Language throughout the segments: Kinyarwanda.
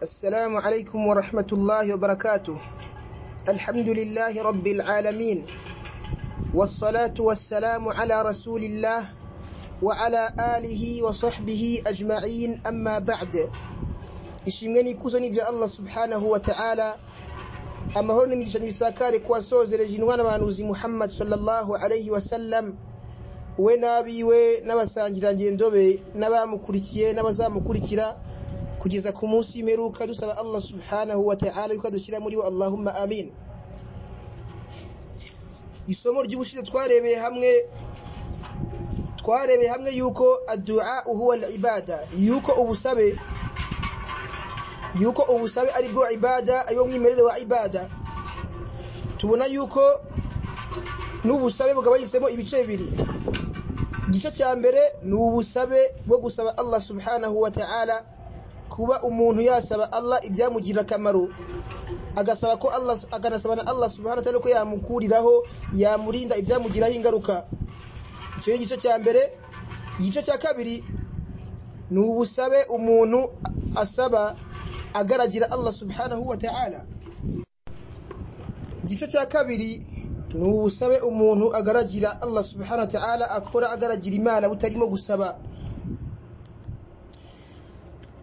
السلام عليكم ورحمة الله وبركاته الحمد لله رب العالمين والصلاة والسلام على رسول الله وعلى آله وصحبه أجمعين أما بعد ishimwe n'ikuzo n'ibya Allah subhanahu wa ta'ala amahoro n'imigisha n'ibisakare ku wasozereje intwara abahanuzi Muhammad sallallahu alayhi wa sallam we n'abiwe n'abasangirangendo be n'abamukurikiye n'abazamukurikira kugeza ku munsi w'imperuka dusaba Allah subhanahu wa ta'ala yuko adushyira muri bo Allahumma amin isomo ry'ubushize twarebeye hamwe twarebeye hamwe yuko addu'a huwa al-ibada yuko ubusabe yuko ubusabe ari bwo ibada ariwo mwimerere wa ibada tubona yuko n'ubusabe bugabanyisemo ibice bibiri igice cya mbere ni ubusabe bwo gusaba Allah subhanahu wa ta'ala kuba umuntu yasaba Allah ibyamugirira akamaro agasaba ko Allah akanasaba na Allah subhanahu wa ta'ala ko yamukuriraho yamurinda ibyamugiraho ingaruka icyo ni igice cya mbere igice cya kabiri ni ubusabe umuntu asaba agaragira Allah subhanahu wa ta'ala igice cya kabiri ni ubusabe umuntu agaragira Allah subhanahu wa ta'ala akora agaragira imana butarimo gusaba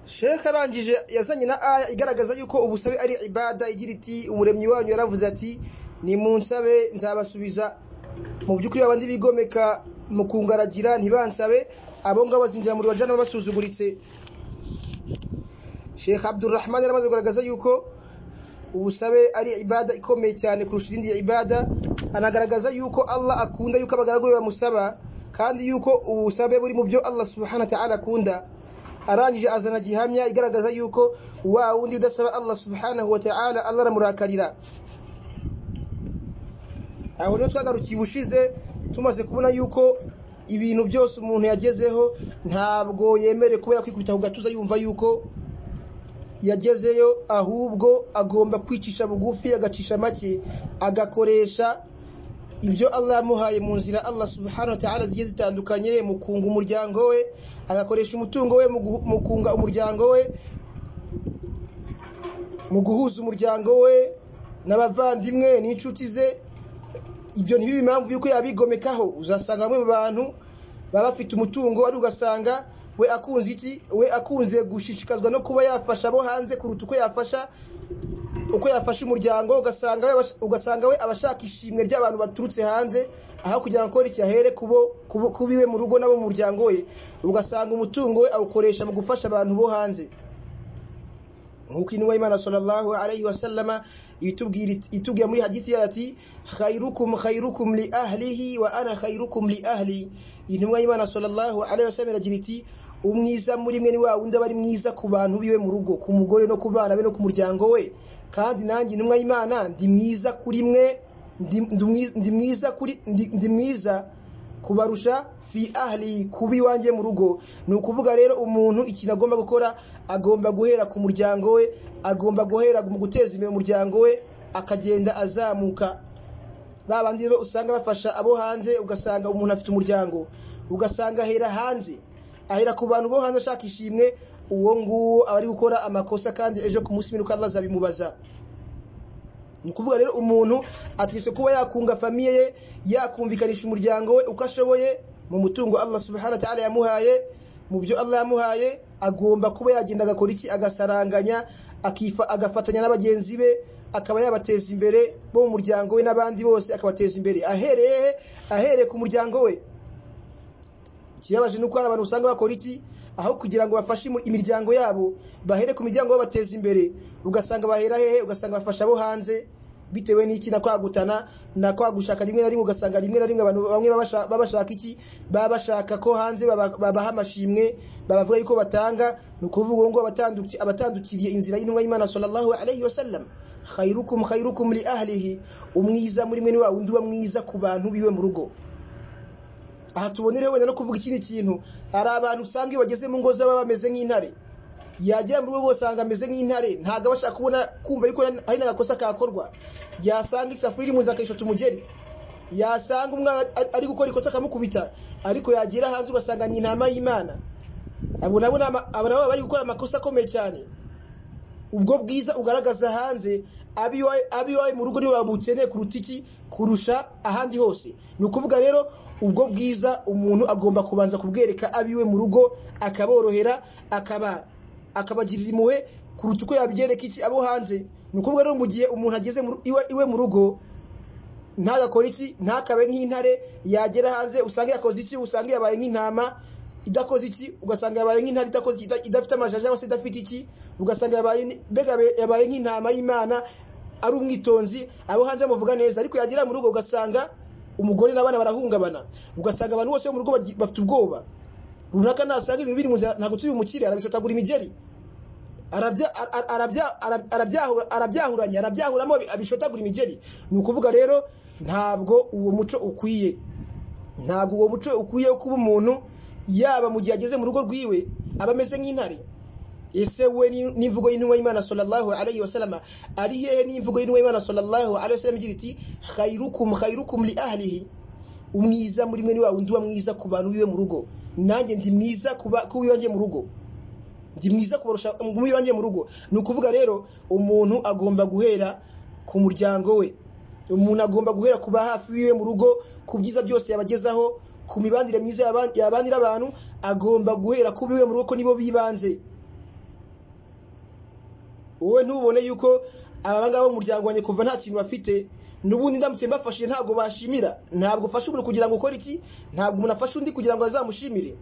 Sheikh arangije yazanye na aya igaragaza yuko ubusabe ari ibada igira iti umuremyi wanyu yaravuze ati ni munsabe nzabasubiza mu byukuri abandi bigomeka mu kungaragira ntibansabe abo ngabo bazinjira muri bajana basuzuguritse Sheikh Abdulrahman yaramaze kugaragaza yuko ubusabe ari ibada ikomeye cyane kurusha izindi ibada anagaragaza yuko Allah akunda yuko abagaragu be bamusaba kandi yuko ubusabe buri mu byo Allah subhanahu wa ta'ala akunda arangije azana gihamya igaragaza yuko wa wundi udasaba Allah subhanahu wa ta'ala Allah ramurakarira aho rero twagarukiye ubushize tumaze kubona yuko ibintu byose umuntu yagezeho ntabwo yemerewe kuba yakwikubita ku gatuza yumva yuko yagezeyo ahubwo agomba kwicisha bugufi agacisha make agakoresha ibyo Allah yamuhaye mu nzira Allah subhanahu wa ta'ala zigiye zitandukanye mu kunga umuryango we agakoresha umutungo we mu kunga umuryango we mu guhuza umuryango we n'abavandimwe n'inshuti ze ibyo ntibibe impamvu yuko yabigomekaho uzasanga bamwe mu bantu baba bafite umutungo ari ugasanga we akunze iki we akunze gushishikazwa no kuba yafasha abo hanze kuruta uko yafasha uko yafasha umuryango ugasanga we ugasanga we abashaka ishimwe ry'abantu baturutse hanze aho kugira ngo iki ahere kubo kubiwe mu rugo nabo mu muryango we ugasanga umutungo we awukoresha mu gufasha abantu bo hanze nk'uko intumwa y'Imana sallallahu alayhi wa sallama itubwira itubwira muri hadithi yayo ati khairukum khairukum li ahlihi wa ana khairukum li ahli intumwa y'Imana sallallahu alayhi wa sallam iragira iti umwiza muri mwe ni wa wundi aba ari mwiza ku bantu biwe mu rugo ku mugore no ku bana be no ku muryango we kandi nanjye intumwa y'Imana ndi mwiza kuri mwe ndi mwiza kuri ndi mwiza kubarusha fi ahli kubi wanjye mu rugo ni ukuvuga rero umuntu ikintu agomba gukora agomba guhera ku muryango we agomba guhera mu guteza imbere umuryango we akagenda azamuka ba bandi rero usanga bafasha abo hanze ugasanga umuntu afite umuryango ugasanga ahera hanze ahera ku bantu bo hanze ashaka ishimwe uwo nguwo aba ari gukora amakosa kandi ejo ku munsi w'imperuka azabimubaza ni ukuvuga rero umuntu ategetswe kuba yakunga famiye ye yakumvikanisha umuryango we uko ashoboye mu mutungo Allah subhanahu wa ta'ala yamuhaye mu byo Allah yamuhaye agomba kuba yagenda agakora iki agasaranganya akifa agafatanya n'abagenzi be akaba yabateza imbere bo mu muryango we n'abandi bose akabateza imbere ahereye he ahereye ku muryango we ikibabaje nuko hari abantu usanga bakora iki aho kugira ngo bafashe imiryango yabo bahere ku miryango babateza imbere ugasanga bahera hehe ugasanga bafasha abo hanze bitewe n'iki na kwagutana na kwagushaka rimwe na rimwe ugasanga rimwe na rimwe abantu bamwe baba bashaka iki baba bashaka ko hanze babaha amashimwe babavuga yuko batanga ni ukuvuga ngo abatandukiriye inzira y'intumwa y'Imana sallallahu alayhi wasallam khairukum khairukum li ahlihi umwiza muri mwe ni wa wundi uba mwiza ku bantu biwe mu rugo aha tubonereho wenda no kuvuga ikindi kintu hari abantu usanga iyo bageze mu ngo z'aba bameze nk'intare yagera muri bo usanga ameze nk'intare ntabwo aba ashaka kubona kumva yuko hari n'agakosa kakorwa yasanga isafuriya iri mu nzu akayishota umugeri yasanga umwana ari gukora ikosa akamukubita ariko yagera hanze ugasanga ni intama y'imana abo nabo aba nabo bari gukora amakosa akomeye cyane ubwo bwiza ugaragaza hanze abiwawe mu rugo nibo babukeneye kuruta iki kurusha ahandi hose ni ukuvuga rero ubwo bwiza umuntu agomba kubanza kubwereka abiwe mu rugo akaborohera akaba akabagirira impuhwe kuruta uko yabyereka iki abo hanze ni ukuvuga rero mu gihe umuntu ageze mu ru- iwe- iwe mu rugo ntagakore iki ntakabe nk'intare yagera hanze usanga yakoze iki usanga yabaye nk'intama idakoze iki ugasanga yabaye nk'intare idakoze iki ida- idafite amajaja cyangwa se idafite iki ugasanga yabaye ni- mbega yabe- yabaye nk'intama y'imana ari umwitonzi abo hanze bamuvuga neza ariko yagera mu rugo ugasanga umugore n'abana barahungabana ugasanga abantu bose bo mu rugo bagi- bafite ubwoba runaka nasanga ibintu biri mu nzira ntabwo turi umukire arabishotagura imigeri arabya- ara- arabya- ara- arabyahura- arabyahuranya arabyahuramo abi- abishotagura imigeri ni ukuvuga rero ntabwo uwo muco ukwiye ntabwo uwo muco ukwiye wo kuba umuntu yaba mu gihe ageze mu rugo rwiwe aba ameze nk'intare ese we ni- n'imvugo y'intumwa y'imana sallallahu alayhi wa sallama ari hehe n'imvugo y'intumwa y'imana sallallahu alayhi wa sallam igira iti khairukum khairukum li ahlihi umwiza muri mwe ni wa wundi uba mwiza ku bantu biwe mu rugo nanjye ndi mwiza kuba- ku biwanjye mu rugo ndi mwiza kubarusha mu iwanjye mu rugo ni ukuvuga rero umuntu agomba guhera ku muryango we umuntu agomba guhera kuba hafi yiwe mu rugo ku byiza byose yabagezaho ku mibanire myiza yaba- yabanira abantu agomba guhera ku biwe mu rugo ko nibo bibanze wowe ntubone yuko aba ngaba bo mu muryango wanjye kuva nta kintu bafite n'ubundi ndamutse mbafashije ntabwo bashimira ntabwo ufasha umuntu kugira ngo ukore iki ntabwo umuntu afasha undi kugira ngo azamushimire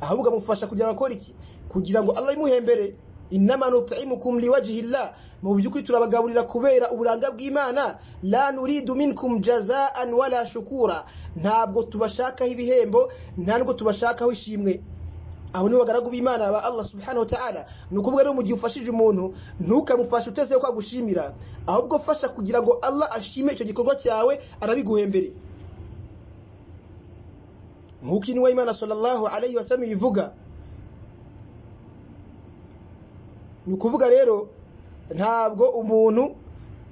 ahubwo amufasha kugira ngo akore iki kugira ngo Allah imuhembere inama nut'imukum liwajhillah mu by'ukuri turabagaburira kubera uburanga bw'Imana la nuridu minkum jazaan wala shukura ntabwo tubashakaho ibihembo ntabwo tubashakaho ishimwe abo nibo bagaragu b'imana ba allah subhanahu wa ta'ala ni ukuvuga rero mu gihe ufashije umuntu ntukamufashe uteze ko agushimira ahubwo fasha kugira ngo allah ashime icyo gikorwa cyawe arabiguhembere nk'uko intumwa y'imana sallallahu alayhi wa sallam ibivuga ni ukuvuga rero ntabwo umuntu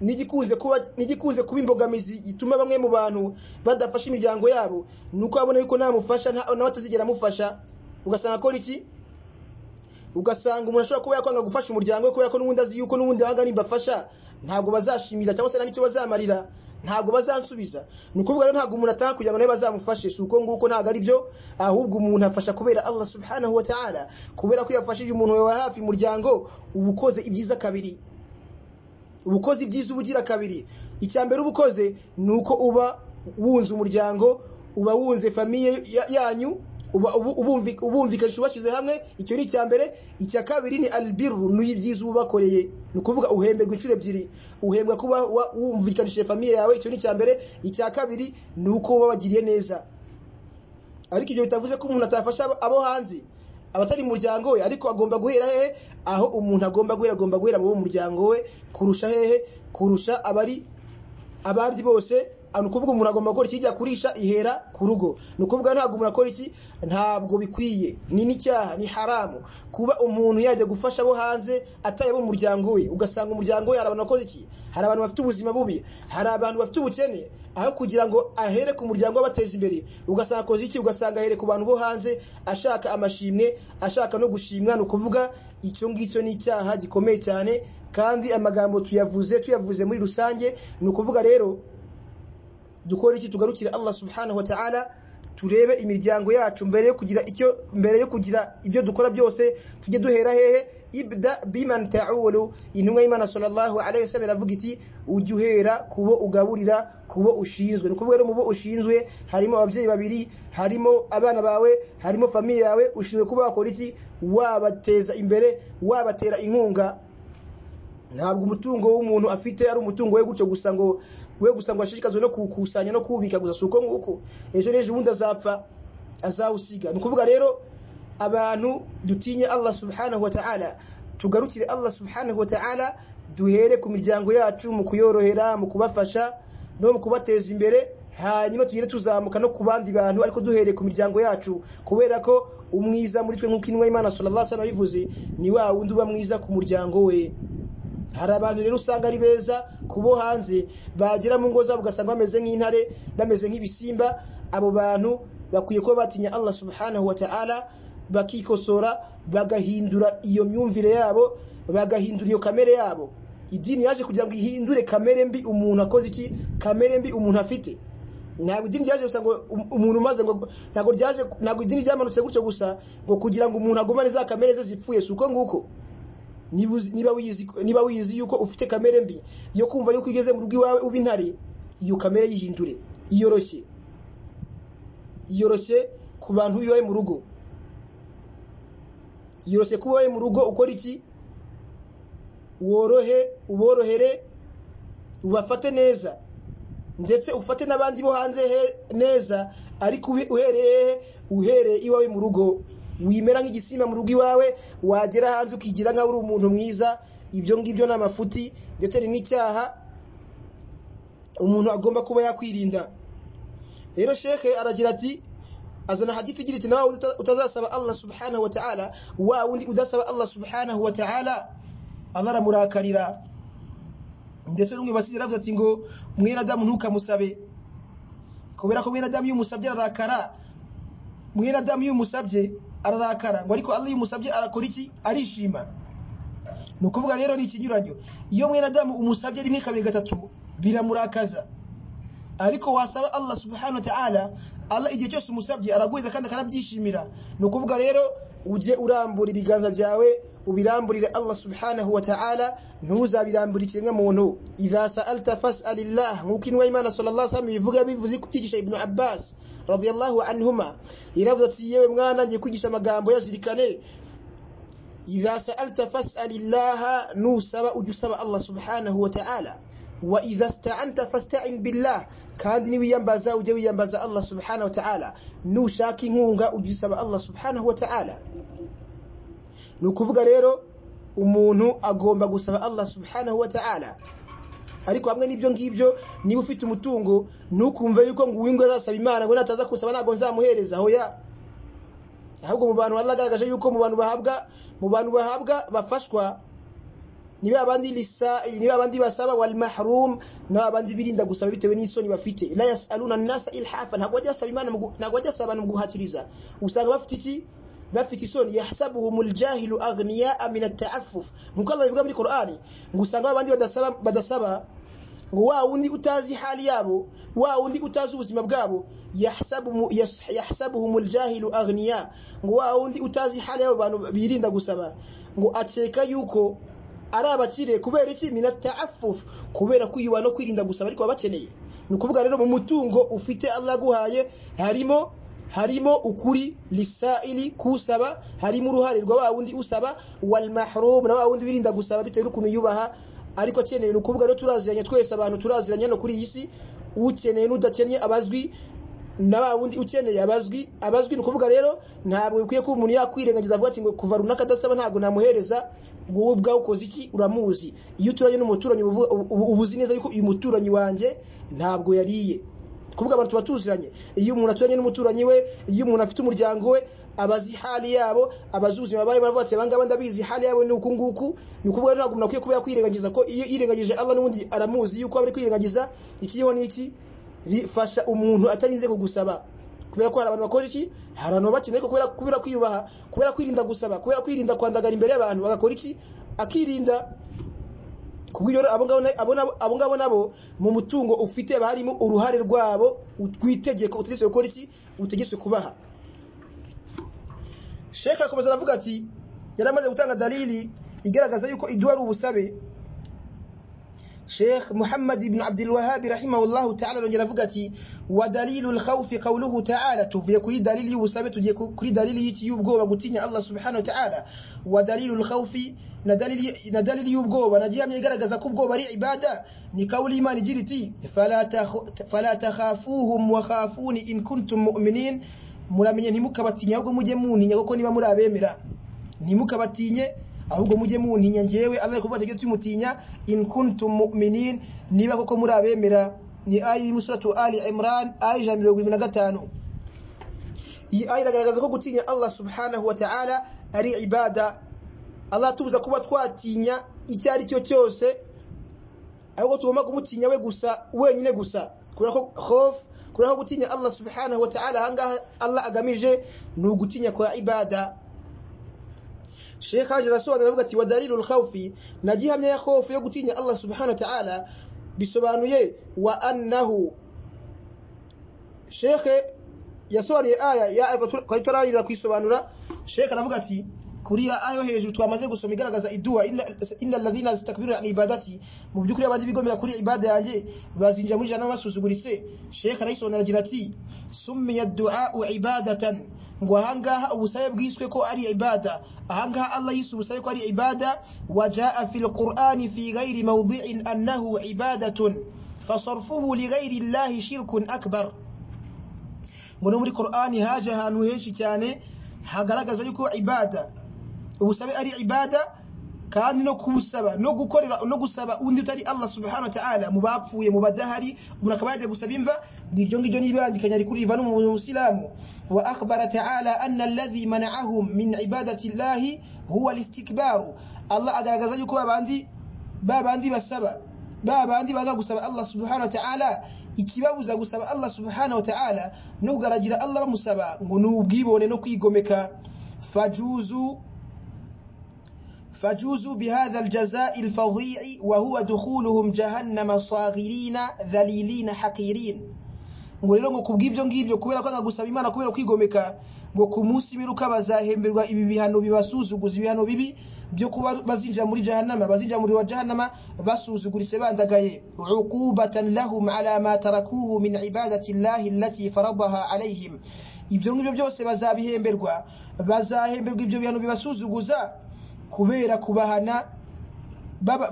n'igikunze kuba n'igikunze kuba imbogamizi gituma bamwe mu bantu badafasha imiryango yabo ni uko abona yuko ntamufasha nta- nawe atazigera amufasha ugasanga akora iki ugasanga umuntu ashobora kuba yakwanga gufasha umuryango we kubera ko n'ubundi azi yuko n'ubundi abanga nimbafasha ntabwo bazashimira cyangwa se nta n'icyo bazamarira ntabwo bazansubiza ni ukuvuga rero ntabwo umuntu atanga kugira ngo nawe bazamufashe si uko nguko ntabwo ari byo ahubwo umuntu afasha kubera allah subhanahu wa ta'ala kubera ko iyo afashije umuntu wawe wa hafi umuryango uba ukoze ibyiza kabiri uba ukoze ibyiza uba ugira kabiri icya mbere uba ukoze ni uko uba wunze umuryango uba wunze famiye ya- yanyu uba- ubu- ubumvi- ubumvikanisha ubashyize hamwe icyo ni icya mbere icya kabiri ni albiru ni ibyiza uba ubakoreye ni ukuvuga uhemberwa inshuro ebyiri uhembwa kuba wa- wumvikanishije famiye yawe icyo ni icya mbere icya kabiri ni uko wabagiriye neza ariko ibyo bitavuze ko umuntu atafasha abo- abo hanze abatari mu muryango we ariko agomba guhera hehe aho umuntu agomba guhera agomba guhera mu bo mu muryango we kurusha hehe kurusha abari abandi bose ah, ni ukuvuga umuntu agomba gukora ikijya kurisha ihera ku rugo ni ukuvuga ntabwo umuntu akora iki ntabwo bikwiye ni n'icyaha ni haramu kuba umuntu yajya gufasha abo hanze ataye abo mu muryango we ugasanga umuryango we hari abantu bakoze iki hari abantu bafite ubuzima bubi hari abantu bafite ubukene aho kugira ngo ahere ku muryango we abateza imbere ugasanga akoze iki ugasanga ahere ku bantu bo hanze ashaka amashimwe ashaka no gushimwa ni ukuvuga icyo ngicyo ni icyaha gikomeye cyane kandi amagambo tuyavuze tuyavuze muri rusange ni ukuvuga rero dukore iki tugarukire Allah subhanahu wa ta'ala turebe imiryango yacu mbere yo kugira icyo mbere yo kugira ibyo dukora byose tujye duhera hehe ibda biman ta'ulu intumwa y'Imana sallallahu alayhi wasallam iravuga iti ujye uhera kubo ugaburira kubo ushinzwe ni ukuvuga rero mu bo ushinzwe harimo ababyeyi babiri harimo abana bawe harimo famiye yawe ushinzwe kuba wakora iki wabateza imbere wabatera inkunga ntabwo umutungo w'umuntu afite ari umutungo we gutyo gusa ngo we gusa ngo ashishikazwe no kuwukusanya no kuwubika gusa si uko nguko ejo n'ejo ubundi azapfa azawusiga ni ukuvuga rero abantu dutinye allah subhanahu wa ta'ala tugarukire allah subhanahu wa ta'ala duhere ku miryango yacu mu kuyorohera mu kubafasha no mu kubateza imbere hanyuma tugere tuzamuka no ku bandi bantu ariko duhereye ku miryango yacu kubera ko umwiza muri twe nk'uko intumwa y'imana sallallahu alaihi wasallam yabivuze ni wa wundi uba mwiza ku muryango we hari abantu rero usanga ari beza ku bo hanze bagera mu ngo zabo ugasanga bameze nk'intare bameze nk'ibisimba abo bantu bakwiye kuba batinya allah subhanahu wa ta'ala bakikosora bagahindura iyo myumvire yabo bagahindura iyo kamere yabo idini yaje kugira ngo ihindure kamere mbi umuntu akoze iki kamere mbi umuntu afite ntabwo idini ryaje gusa ngo um- umuntu umaze ngo ntabwo ryaje ntabwo idini ryamanutse gutyo gusa ngo kugira ngo umuntu agumane za kamere ze zipfuye si uko nguko Niba uzi- niba wiyizi niba wiyizi yuko ufite kamere mbi yo kumva yuko igeze mu rugo iwawe uba intare iyo kamere yihindure iyoroshye yoroshye ku bantu bibaye mu rugo yoroshye kuba wowe mu rugo ukora iki worohe uborohere ubafate neza ndetse ufate n'abandi bo hanze he- neza ariko uhe- uhereye hehe uhereye iwawe mu rugo wimera nk'igisimba mu rugo iwawe wagera hanze ukigira nkaho uri umuntu mwiza ibyo ngibyo ni amafuti ndetse ni n'icyaha umuntu agomba kuba yakwirinda rero sheke aragira ati azana hadithi igira iti nawe uta- utazasaba Allah subhanahu wa ta'ala wa wundi udasaba Allah subhanahu wa ta'ala Allah aramurakarira ndetse n'umwe basize yaravuze ati ngo mwene adamu ntukamusabe kubera ko mwene adamu iyo umusabye ararakara mwene adamu iyo umusabye ararakara ngo ariko Allah iyo umusabye arakora iki arishima ni ukuvuga rero ni ikinyuranyo iyo mwene adamu umusabye rimwe kabiri gatatu biramurakaza ariko wasaba Allah subhanahu wa ta'ala Allah igihe cyose umusabye araguheza kandi akanabyishimira ni ukuvuga rero ujye urambura ibiganza byawe ubiramburire Allah subhanahu wa ta'ala ntuzabirambura ikiremwa muntu idha sa'alta fas'alillah nk'uko inwa y'Imana sallallahu alaihi wasallam bivuga bivuze kubyigisha Ibn Abbas radiyallahu anhuma yaravuze ati yewe mwana ngiye kwigisha amagambo yazirikane idha sa'alta fas'alillah nusaba ujusaba Allah subhanahu wa ta'ala wa idha sta'anta fasta'in billah kandi niwiyambaza ujye wiyambaza Allah subhanahu wa ta'ala nushaka inkunga ujisaba Allah subhanahu wa ta'ala ni ukuvuga rero umuntu agomba gusaba Allah subhanahu wa ta'ala ariko hamwe n'ibyo ngibyo niba ufite umutungo ntukumve yuko ngo uwingo azasaba imana ngo nataza kusaba ntabwo nzamuhereza hoya ahubwo mu bantu Allah agaragaje yuko mu bantu bahabwa mu bantu bahabwa bafashwa ni ba bandi lisa ni ba bandi basaba wal mahrum na ba bandi birinda gusaba bitewe n'isoni bafite la yasaluna nasa ilhafa ntabwo bajya basaba imana mu gu- ntabwo bajya basaba mu guhatiriza usanga bafite iki bafite isoni yahsabuhumul jahilu aghniya'a min at-ta'affuf nkuko Allah bivuga muri Qur'ani ngo usanga ba bandi badasaba badasaba ngo wa wundi utazi hali yabo wa wundi utazi ubuzima bwabo yahsabu yas- yahsabuhumul jahilu aghniya ngo wa wundi utazi hali yabo abantu birinda gusaba ngo akeka yuko ari abakire kubera iki mina ta'affuf kubera kwiyuba no kwirinda gusaba ariko baba bakeneye ni ukuvuga rero mu mutungo ufite Allah aguhaye harimo harimo ukuri lisaili kusaba harimo uruhare rwa wa wundi usaba wal mahrum na wa wundi wirinda gusaba bitewe n'ukuntu yubaha ariko akeneye ni ukuvuga rero turaziranye twese abantu turaziranye no kuri iyi si ukeneye n'udakennye abazwi na ba wundi ukeneye abazwi abazwi ni ukuvuga rero ntabwo bikwiye ko umuntu yakwirengagiza avuga ati ngo kuva runaka adasaba ntabwo namuhereza wowe ubwawe ukoze iki uramuzi iyo uturanye n'umuturanyi uba uvuga- uba- uba uzi neza yuko uyu muturanyi wanjye ntabwo yariye ni kuvuga abantu tuba tuziranye iyo umuntu aturanye n'umuturanyi we iyo umuntu afite umuryango we abazi hali yabo abazi ubuzima babaye baravuga ati abangaba ndabizi hali yabo ni uku nguku ni ukuvuga rero ntabwo umuntu akwiye kuba yakwirengagiza ko iyo yirengagije Allah n'ubundi aramuzi yuko aba ari kwirengagiza ikiriho ni iki rifasha umuntu atarinze kugusaba kubera ko hari abantu bakoze iki hari abantu baba bakeneye ko kubera kubera kwiyubaha kubera kwirinda gusaba kubera kwirinda kwandagara imbere y'abantu bagakora iki akirinda kubw'ibyo rero abo ngabo na- abo nabo- abo ngabo nabo mu mutungo ufite haba harimo uruhare rwabo rw'itegeko utegetswe gukora iki utegetswe kubaha sheka akomeza aravuga ati yari amaze gutanga dalili igaragaza yuko iduha ari ubusabe شيخ محمد بن عبد الوهاب رحمه الله تعالى رجل فقتي ودليل الخوف قوله تعالى تفي كل دليل يوسبت كل دليل يتيبقوا وقتين الله سبحانه وتعالى ودليل الخوف ندليل ندليل يبقوا ونجيها من يقرق زكبقوا بري عبادة نقول إيمان جلتي فلا, تخ... فلا تخافوهم وخافون إن كنتم مؤمنين muramenye ntimukabatinye ahubwo mujye muntinya kuko niba muri abemera ntimukabatinye ahubwo mujye muntinya njyewe Allah kuvuga ati tumutinya in kuntum mu'minin niba koko muri abemera ni ayi musuratu ali imran ayi 125 iyi ayi iragaragaza ko gutinya Allah subhanahu wa ta'ala ari ibada Allah atubuza kuba twatinya icyo ari cyo cyose ahubwo tugomba kumutinya we gusa wenyine gusa kubera ko khof kubera ko gutinya Allah subhanahu wa ta'ala ahangaha Allah agamije ni ugutinya kwa ibada Sheikh Haji arasobanura avuga ati wadalilul khawfi na gihamya ya khofu yo gutinya Allah subhanahu wa ta'ala bisobanuye wa annahu Sheikh yasobanuye aya ya twararira kwisobanura Sheikh aravuga ati kuriya ayo hejuru twamaze gusoma igaragaza iduha inna alladhina yastakbiruna an ibadati mu byukuri abandi bigomera kuri ibada yanjye bazinjira muri jana basuzuguritse Sheikh arayisobanura agira ati summiya du'a ibadatan ngo ahangaha ubusabe bwiswe ko ari ibada ahangaha Allah yise ubusabe ko ari ibada wajaa fil qur'ani fi ghairi mawdi'in annahu ibadatun fasarfuhu li ghairi Allah shirkun akbar ngo no muri qur'ani haje ahantu henshi cyane hagaragaza yuko ibada ubusabe ari ibada kandi no kubusaba no gukorera no gusaba undi utari Allah subhanahu wa ta'ala mubapfuye mubadahari umuntu akaba yaje gusaba imva ngiryo ngiryo nibandikanya ari kuriva no musilamu wa akhbara ta'ala anna alladhi mana'ahum min ibadati Allah huwa al-istikbaru Allah agaragaza yuko babandi babandi basaba babandi baza gusaba Allah subhanahu wa ta'ala ikibabuza gusaba Allah subhanahu wa ta'ala no kugaragira Allah bamusaba ngo n'ubwibone no kwigomeka fajuzu فجوزوا بهذا الجزاء الفظيع وهو دخولهم جهنم صاغرين ذليلين حقيرين ngo rero ngo kubw'ibyo ngibyo kubera kwanga gusaba imana kubera kwigomeka ngo ku munsi biruka bazahemberwa ibi bihano bibasuzuguza ibihano bibi byo kuba bazinjira muri jahannama bazinjira muri wa jahannama basuzuguritse bandagaye uqubatan lahum ala ma tarakuhu min ibadati llahi allati faradaha alayhim ibyo ngibyo byose bazabihemberwa bazahemberwa ibyo bihano bibasuzuguza kubera kubahana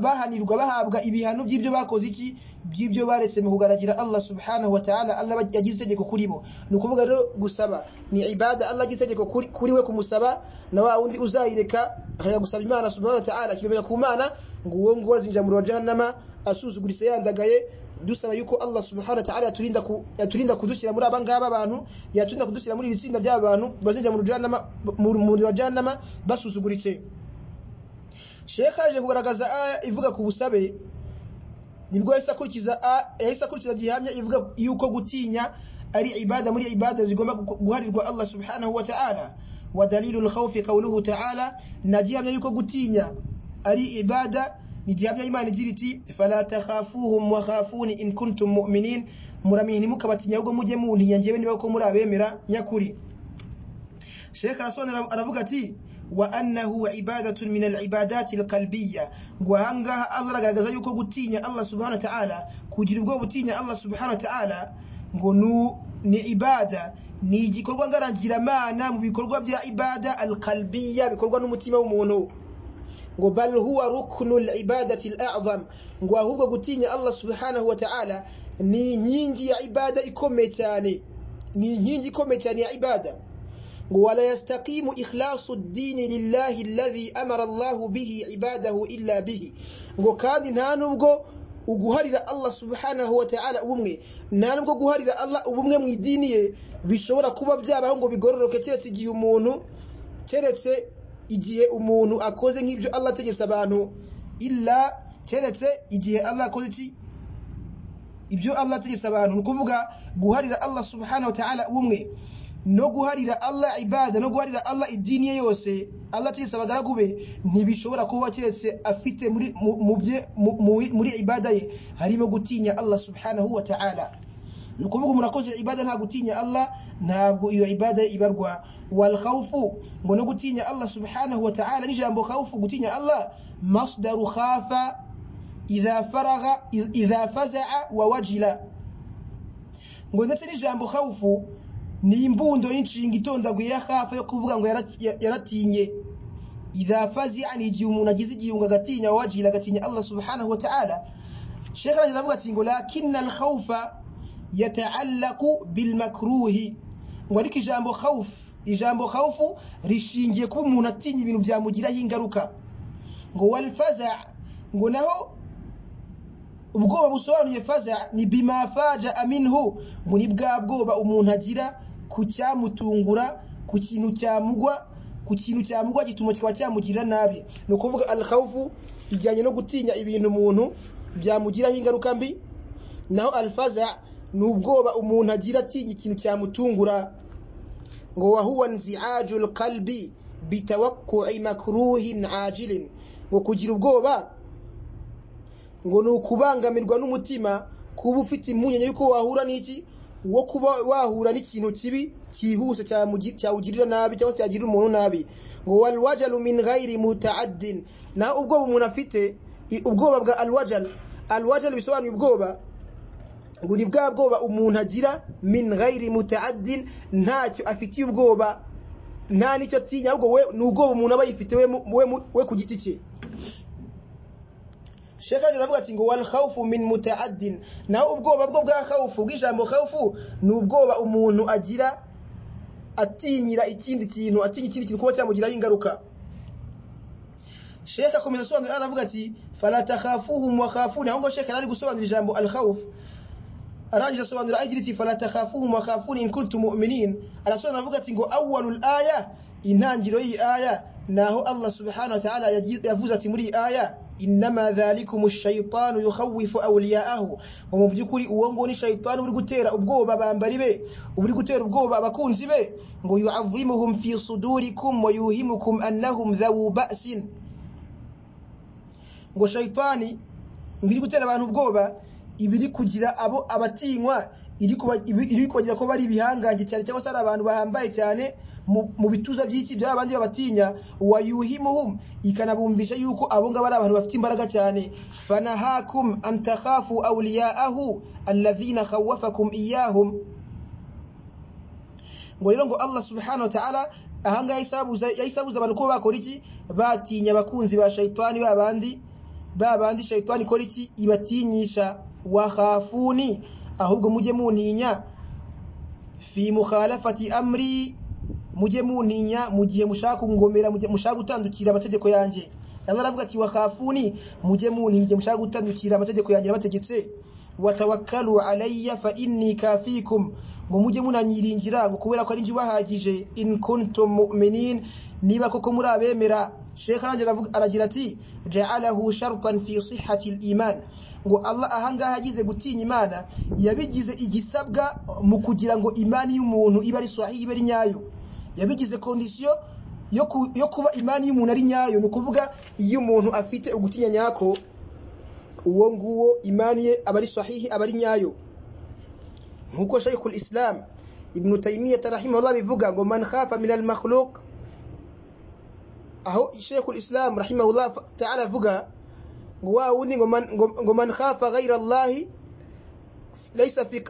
bahanirwa bahabwa ibihano by'ibyo bakoze iki by'ibyo baretse mu kugaragira Allah subhanahu wa ta'ala Allah yagize itegeko kuri bo ni ukuvuga rero gusaba ni ibada Allah yagize itegeko kuri we kumusaba na wa wundi uzayireka akajya gusaba Imana subhanahu wa ta'ala akigomeka ku Mana ngo uwo nguwo azinjira muri jahannama asuzuguritse yandagaye dusaba yuko Allah subhanahu wa ta'ala yaturinda ku yaturinda kudushyira muri abangaba abantu yaturinda kudushyira muri ibitsinda by'abantu bazinjira muri jahannama muri jahannama basuzuguritse Sheikh aje kugaragaza aya ivuga ku busabe nibwo yahise akurikiza yahise akurikiza gihamya ivuga yuko gutinya ari ibada muri ibada zigomba guharirwa Allah subhanahu wa ta'ala wa dalilul khawfi qawluhu ta'ala na gihamya yuko gutinya ari ibada ni gihamya y'Imana igira iti fala takhafuhum wa khafuni in kuntum mu'minin muramenye mukabatinya ubwo mujye muntinya njyewe niba ko muri abemera nyakuri Sheikh Rasul aravuga ati وأنه عبادة من العبادات القلبية وهنغها أزرق أغزايوكو قتيني الله سبحانه وتعالى كجربكو قتيني الله سبحانه وتعالى ngonu ni ibada ni igikorwa ngarangiramana mu bikorwa bya ibada alqalbiya bikorwa n'umutima w'umuntu ngo bal huwa ruknul ibadati al'azam ngo ahubwo gutinya Allah subhanahu wa ta'ala ni inkingi ya ibada ikomeye cyane ni inkingi ikomeye cyane ya ibada ولا يستقيم إخلاص الدين لله الذي أمر الله به عباده إلا به ngo kandi nta nubwo uguharira Allah subhanahu wa ta'ala ubumwe nta nubwo guharira Allah ubumwe mu idini ye bishobora kuba byabaho ngo bigororoke keretse igihe umuntu keretse igihe umuntu akoze nk'ibyo Allah ategetse abantu illa keretse igihe Allah akoze iki ibyo Allah ategetse abantu ni ukuvuga guharira Allah subhanahu wa ta'ala ubumwe no guharira Allah ibada no guharira Allah idini ye yose Allah ategetse abagaragu be ntibishobora kuba keretse afite muri muri ibada ye harimo gutinya Allah subhanahu wa ta'ala ni ukuvuga umuntu akoze ibada nta gutinya Allah ntabwo iyo ibada ibarwa wal khawfu ngo no gutinya Allah subhanahu wa ta'ala n'ijambo khawfu gutinya Allah masdaru khafa idha faragha idha faza'a wa wajila ngo ndetse n'ijambo khawfu ni imbundo y'inshinga itondaguye ya hafi yo kuvuga ngo yaratinye idafazi ni igihe umuntu agize igihunga agatinya wajira agatinya Allah subhanahu wa ta'ala Sheikh Rajab avuga ati ngo lakinna al-khawfa yata'allaqu bil makruhi ngo ariko ijambo khawf ijambo khawfu rishingiye kuba umuntu atinya ibintu byamugiraho ingaruka ngo wal faza ngo naho ubwoba busobanuye faza ni bima faja aminhu muri bwa bwoba umuntu agira ku cyamutungura ku kintu cyamugwa ku kintu cyamugwa gituma kikaba cyamugirira nabi ni ukuvuga alkhawfu ijyanye no gutinya ibintu umuntu byamugiraho ingaruka mbi naho alfaza ni ubwoba umuntu agira atinya ikintu cyamutungura ngo wahuwa nzi'ajul qalbi bitawakku'i makruhin ajilin ngo kugira ubwoba ngo ni ukubangamirwa n'umutima kuba ufite impungenge yuko wahura n'iki wo kuba wahura n'ikintu kibi cyihuse cyawugirira nabi cyangwa se cyagirira umuntu nabi ngo walwajalu min ghairi mutaaddin naho ubwoba umuntu afite ubwoba bwa alwajal alwajal bisobanuye ubwoba ngo ni bwa bwoba umuntu agira min ghairi mutaaddin ntacyo afitiye ubwoba nta n'icyo atinya ahubwo we ni ubwoba umuntu aba yifite we ku giti cye Sheikh Ali aravuga ati ngo wal khawfu min mutaaddin naho ubwoba bwo bwa khawfu bw'ijambo khawfu ni ubwoba umuntu agira atinyira ikindi kintu atinya ikindi kintu kuba cyamugiraho ingaruka Sheikh akomeza asobanura aravuga ati fala takhafuhum wa khafuni ahubwo Sheikh ari gusobanura ijambo al khawf arangije asobanura agira ati fala takhafuhum wa khafuni in kuntum mu'minin arasobanura avuga ati ngo awwalul aya intangiriro y'iyi aya naho Allah subhanahu wa ta'ala yavuze ati muri iyi aya inama dhalikum ash-shaytanu yukhawwifu awliya'ahu mu byukuri uwo ngo ni shaytan uri gutera ubwoba bambari be uri gutera ubwoba abakunzi be ngo yu'azzimuhum fi sudurikum wa yuhimukum annahum dhawu ba'sin ngo shaytani ngiri gutera abantu ubwoba ibiri kugira abo abatinywa iri kubagira ko bari ibihangange cyane cyangwa se ari abantu bahambaye cyane mu bituza by'iki bya bandi babatinya wayuhimuhum ikanabumvisha yuko abo ngabo ari abantu bafite imbaraga cyane fanahakum an takhafu awliya'ahu alladhina khawafakum iyahum ngo rero ngo Allah subhanahu wa ta'ala ahangaha yisabuza yisabuza abantu ko bakora iki batinya abakunzi ba shaytani babandi babandi shaytani kora iki ibatinyisha wahafuni ahubwo mujye muninya fi mukhalafati amri mujye muninya mu gihe mushaka kungomera mushaka gutandukira amategeko yanjye nawe aravuga ati wakafuni mujye muninya igihe mushaka gutandukira amategeko yanjye nabategetse watawakkalu alayya fa inni kafikum ngo mujye munanyiringira ngo kubera ko ari njye ubahagije in kuntum mu'minin niba koko muri abemera Sheikh Ranjye aragira ati ja'alahu shartan fi sihhati al-iman ngo Allah ahangaha agize gutinya Imana yabigize igisabwa mu kugira ngo imani y'umuntu ibe ari sahihi ibe ari nyayo yabigize kondisiyo yo kuba imani y'umuntu ari nyayo ni ukuvuga iyo umuntu afite ugutinya nyako uwo nguwo imani ye aba ari sahihi aba ari nyayo nk'uko shayikul islam ibnu tayimiyata rahimahullah bivuga ngo man khafa min al makhluq aho shayikul islam rahimahullah ta'ala avuga ngo wa wundi ngo man khafa ghayra allahi laysa fi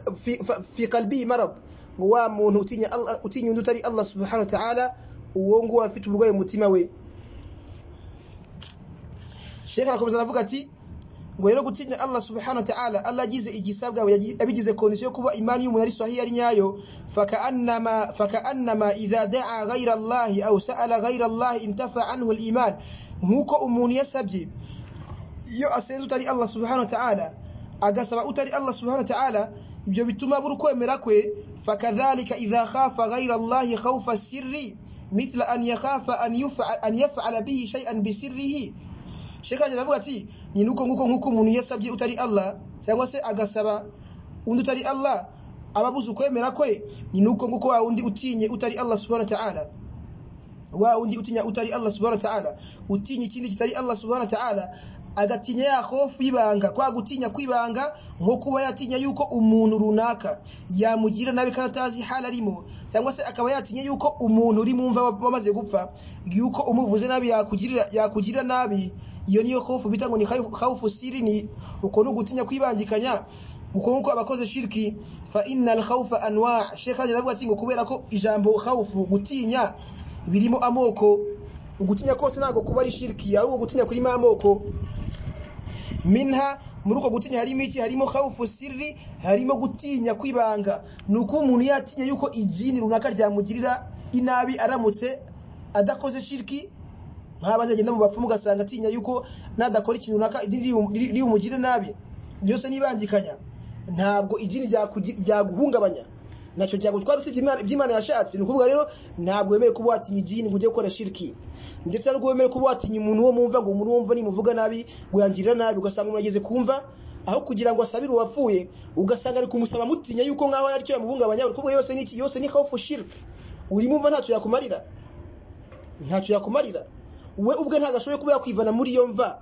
fi qalbihi marad ngo wa muntu utinya Allah utinya undi utari Allah subhanahu wa ta'ala uwo nguwo afite uburwayi mu mutima we Sheikh arakomeza aravuga ati ngo rero gutinya Allah subhanahu wa ta'ala Allah agize igisabwa abigize condition yo kuba imani y'umuntu ari sahihi ari nyayo fakaannama fakaannama idha da'a ghayra Allah aw sa'ala ghayra Allah intafa anhu al-iman nkuko umuntu yasabye iyo asenze utari Allah subhanahu wa ta'ala agasaba utari Allah subhanahu wa ta'ala ibyo bituma buri kwemera kwe fakadhalika idha khafa ghayra Allah khawfa sirri mithla an yakhafa an yaf'ala an yaf'ala bihi shay'an bi sirrihi sheka jaravuga ati ni nuko nguko nkuko umuntu yasabye utari Allah cyangwa se agasaba undi utari Allah ababuze ukwemera kwe ni nuko nguko wa undi utinye utari Allah subhanahu wa ta'ala wa undi utinya utari Allah subhanahu wa ta'ala utinya ikindi kitari Allah subhanahu wa ta'ala agatinya ya hofu y'ibanga kwa gutinya kwibanga nko kuba yatinya yuko umuntu runaka yamugira nabi kandi atazi hali arimo cyangwa se akaba yatinya yuko umuntu uri mu mva wamaze gupfa yuko umuvuze nabi yakugirira yakugirira nabi iyo niyo hofu bita ngo ni hofu sirini uko ni ugutinya kwibangikanya uko nk'uko abakoze shiriki fa innal khawfa anwa Sheikh Hajar avuga ati ngo kubera ko ijambo khawfu gutinya birimo amoko ugutinya kose ntabwo kuba ari shiriki ahubwo gutinya kurimo amoko minha muri uko gutinya harimo iki harimo khawfu sirri harimo gutinya kwibanga nuko umuntu yatinya yuko ijini runaka ryamugirira inabi aramutse adakoze shirki nk'abandi agenda mu bapfumu ugasanga atinya yuko nadakora ikintu runaka riumugire nabi byose nibangikanya ntabwo ijini ryaguhungabanya nacyo ryagutwara usibye iby'imana yashatse ni ukuvuga rero ntabwo wemere kuba watinya ijini ngo ujye gukora shiriki ndetse nubwo wemeye kuba watinya umuntu wo mumva ngo umuntu wumva nimuvuga nabi wiyangirira nabi ugasanga umuntu ageze kumva aho kugira ngo asabire uwapfuye ugasanga ari kumusaba mutinya yuko nkaho ari cyo yamuhungabanya uri kuvuga yose niki yose ni khawfu shirk urimo umva ntacyo yakumarira ntacyo yakumarira we ubwe ntabwo ashoboye kuba yakwivana muri iyo mva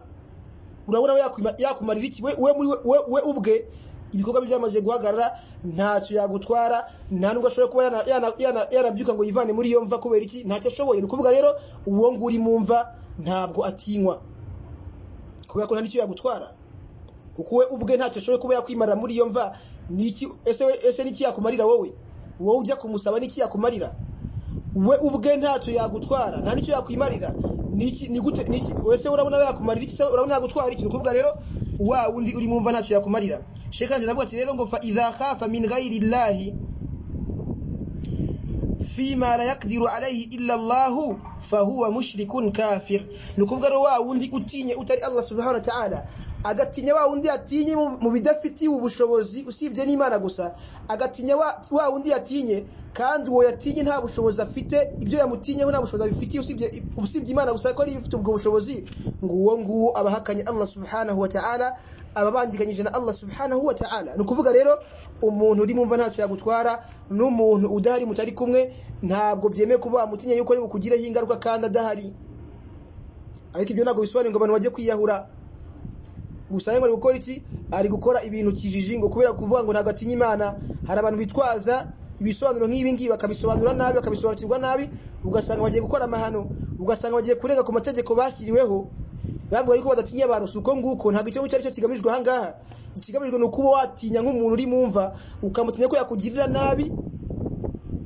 urabona we yakwima- yakumarira iki we we muri we- we we ubwe ibikorwa bye byamaze guhagarara ntacyo yagutwara nta nubwo ashoboye kuba yana- yana- yana- yanabyuka ngo yivane muri iyo mva kubera iki ntacyo ashoboye ni ukuvuga rero uwo nguri mu mva ntabwo atinywa kubera ko nta n'icyo yagutwara kuko we ubwe ntacyo ashoboye kuba yakwimarira muri iyo mva ni iki ese we- ese n'iki yakumarira wowe wowe ujya kumusaba n'iki yakumarira we ubwe ntacyo yagutwara nta n'icyo yakwimarira niki ni gute niki wese urabona yakumarira iki se urabona yagutwara iki nukuvuga rero wa undi uri mumva ntacyo yakumarira sheka nje navuga ati rero ngo fa idha khafa min ghairi llahi fima la yaqdiru alayhi illa Allah fa huwa mushrikun kafir nukuvuga rero wa wundi utinye utari Allah subhanahu wa ta'ala agatinya wa wundi atinye mu- mu bidafitiye ubushobozi usibye n'Imana gusa agatinya wa, wa wundi yatinye kandi uwo yatinye nta bushobozi afite ibyo yamutinyeho nta bushobozi abifitiye usibye usibye Imana gusa ko ari ifite ubwo bushobozi ngo uwo nguwo abahakanye Allah subhanahu wa ta'ala ababandikanyije na Allah subhanahu wa ta'ala ni ukuvuga rero umuntu uri mumva ntacyo yagutwara n'umuntu udahari mutari kumwe ntabwo byemewe kuba wamutinye yuko ari bukugireho ingaruka kandi adahari ariko ibyo ntabwo bisobanuye ngo abantu bajye kwiyahura gusa yari ari gukora iki ari gukora ibintu kijiji ngo kubera kuvuga ngo ntabwo atinya imana hari abantu bitwaza ibisobanuro nk'ibi ngibi bakabisobanura nabi bakabisobanukirwa nabi ugasanga bagiye gukora amahano ugasanga bagiye kurenga ku mategeko bashyiriweho bavuga yuko badatinya abantu si uko nguko ntabwo icyo ngicyo ari cyo kigamijwe aha ngaha ikigamijwe ni ukuba watinya nk'umuntu uri mu mva ukamutinya ko yakugirira nabi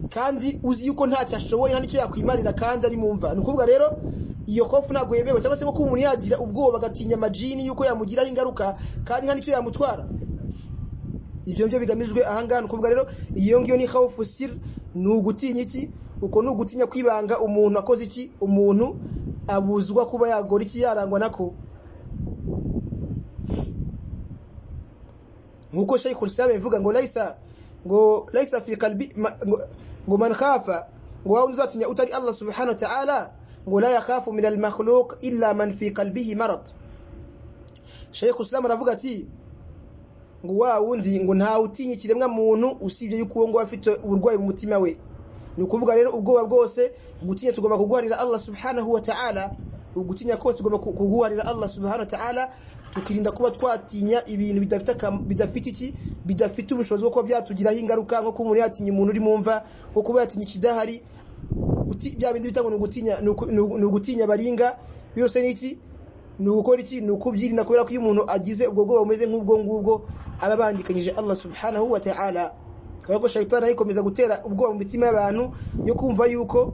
kandi uzi yuko ntacyo ashoboye nta n'icyo yakwimarira kandi ari mu mva ni ukuvuga rero iyo hofu ntabwo yemewe cyangwa se nko kuba umuntu yagira ubwoba agatinya amajini yuko yamugiraho ingaruka kandi nta n'icyo yamutwara ibyo nibyo bigamijwe aha ngaha ni ukuvuga rero iyo ngiyo ni hofu sir ni ugutinya iki uko ni ugutinya kwibanga umuntu akoze iki umuntu abuzwa kuba yagora iki yarangwa nako nkuko Sheikh Islam yavuga ngo laisa ngo laisa fi qalbi ma- ngo- ngo man khafa ngo wao uzatinya utari Allah subhanahu wa ta'ala ngo la yakhafu min al makhluq illa man fi qalbihi marad Sheikh Islam aravuga ati ngo wa wundi ngo nta utinya ikiremwa muntu usibye yuko uwo ngo afite uburwayi mu mutima we ni ukuvuga rero ubwoba bwose gutinya tugomba kuguharira Allah subhanahu wa ta'ala ugutinya kose tugomba ku- kuguharira Allah subhanahu wa ta'ala tukirinda kuba twatinya ibintu bidafite akam- bidafite iki bidafite ubushobozi bwo kuba byatugiraho ingaruka nko kuba umuntu yatinya umuntu uri mu mva nko kuba yatinya ikidahari Guti- bya bindi bita ngo ni ugutinya ni uku- ni ugu- ni ugutinya baringa byose ni iki ni ugukora iki ni ukubyirinda kubera ko iyo umuntu agize ubwo bwoba bumeze nk'ubwo ngubwo aba abandikanyije Allah subhanahu wa ta'ala kubera ko shayitani ayikomeza gutera ubwoba mu mitima y'abantu yo kumva yuko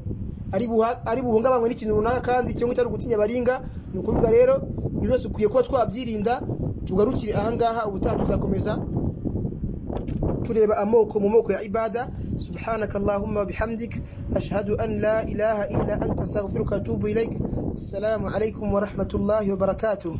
ari buha- ari buhungabanywe n'ikintu runaka kandi cyangwa itari ugutinya baringa ni ukuvuga rero buri wese ukwiye kuba twabyirinda tugarukire ahangaha ubutaha tuzakomeza tureba amoko mu moko ya ibada subhanaka allahumma bihamdik ashhadu an la ilaha illa anta astaghfiruka wa atubu ilaik assalamu alaikum wa rahmatullahi wa barakatuh